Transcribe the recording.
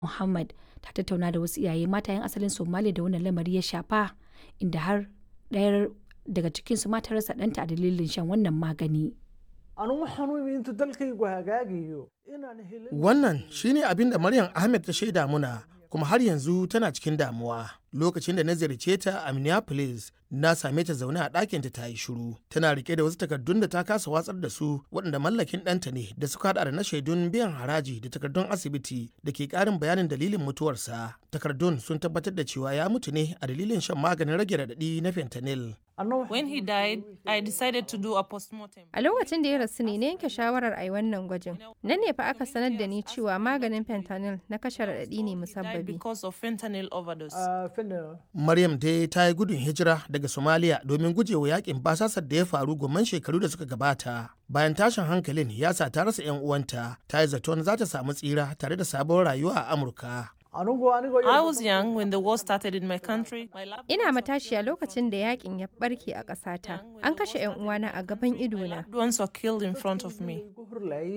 Muhammad ta tattauna da wasu iyaye mata 'yan asalin Somalia da wannan lamari ya shafa, inda har ɗaya daga cikinsu ma ta rasa ɗanta a dalilin shan wannan magani. Wannan shine abin da Maryam Ahmed ta shaida muna kuma har yanzu tana cikin damuwa. Lokacin da na ziyarce ta a Minneapolis, na same ta zaune a ɗakinta ta yi shiru. Tana rike da wasu takardun da ta kasa watsar da su waɗanda mallakin ɗanta ne da suka haɗa da na shaidun biyan haraji da takardun asibiti da ke ƙarin bayanin dalilin mutuwarsa. Takardun sun tabbatar da cewa ya mutu ne a dalilin shan maganin rage raɗaɗi na fentanyl. When he died, I decided to do a postmortem. A lokacin da ya rasu ne na yanke shawarar a yi wannan gwajin. Nan ne fa aka sanar da ni cewa maganin fentanyl na kashe raɗaɗi ne Died musabbabi. because of fentanyl overdose. Maryam dai ta yi gudun hijira daga Somalia domin gujewa yakin basasar da ya faru gomman shekaru da suka gabata. Bayan tashin hankalin ya sa ta rasa 'yan uwanta, ta yi zaton za ta samu tsira tare da sabon rayuwa a Amurka. I was young when the war started in my country. My lab Ina matashiya lokacin da yakin ya barke a ƙasata. An kashe 'yan uwana a gaban idona. loved ones were killed in front of me.